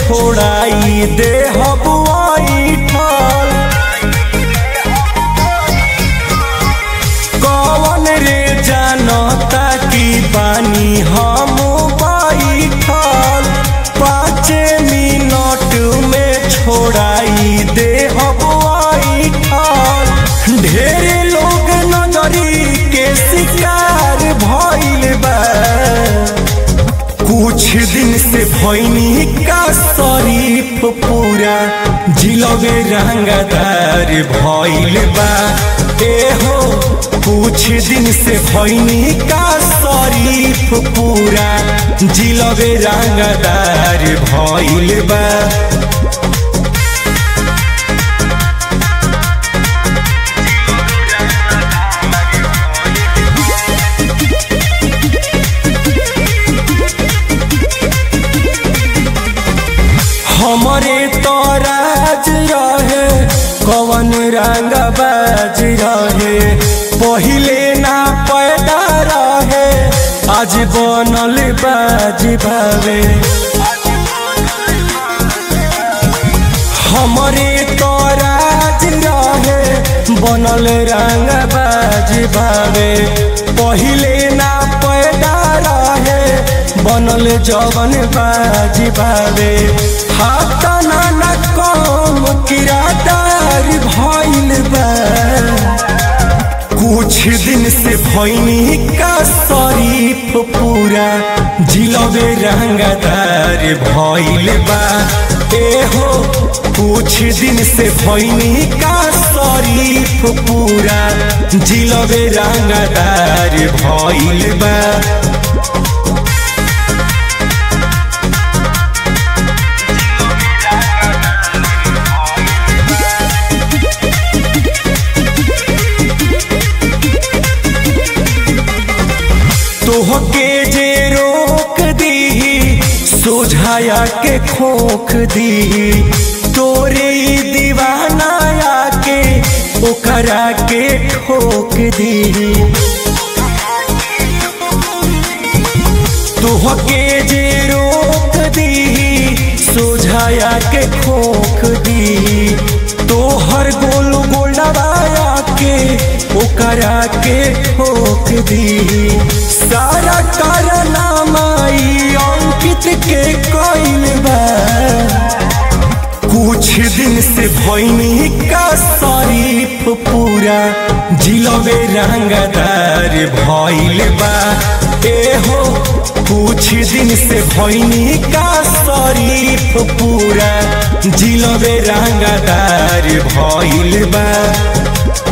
छोड़ाई दे हबुआई ठल कौन रे जानता कि बानी हम बैठल पाँच मिनट में छोड़ाई दे हबुआई ठल ढेर लोग नजरी के शिकार भइल बा कुछ दिन से भैनी का शरीफ पूरा जिलबे रंगदार भइल बा ए हो कुछ दिन से भैनी का शरीफ पूरा जिलबे रंगदार भइल बा हमरे तो राज रहे कवन रंग बाज रहे पहिले ना पैदा रहे आज बनल बाज भावे हमरे तो राज रहे बनल रंग बाज भावे पहिले ना पैदा रहे बनल जवन बाज भावे हाथ ना ना कम किरादार भइल बा कुछ दिन से भैनी का शरीफ पूरा जिलबे रंगदार भइल बा ए हो कुछ दिन से भैनी का शरीफ पूरा जिलबे रंगदार भइल बा तोहके जे रोक दी सोझाया के खोख दी तोरे ई दीवाना आके ओकरा के ठोक दी तोहके जे रोक दी सोझाया के खोख दी तोहर गोल गोलवाया के ओकरा के ठोक दी सारा कारनामा ई अंकित के कइल बा कुछ दिन से भैनी का शरीफ पूरा जिलबे रंगदार भइल बा ए हो कुछ दिन से भैनी का शरीफ पूरा जिलबे रंगदार भइल बा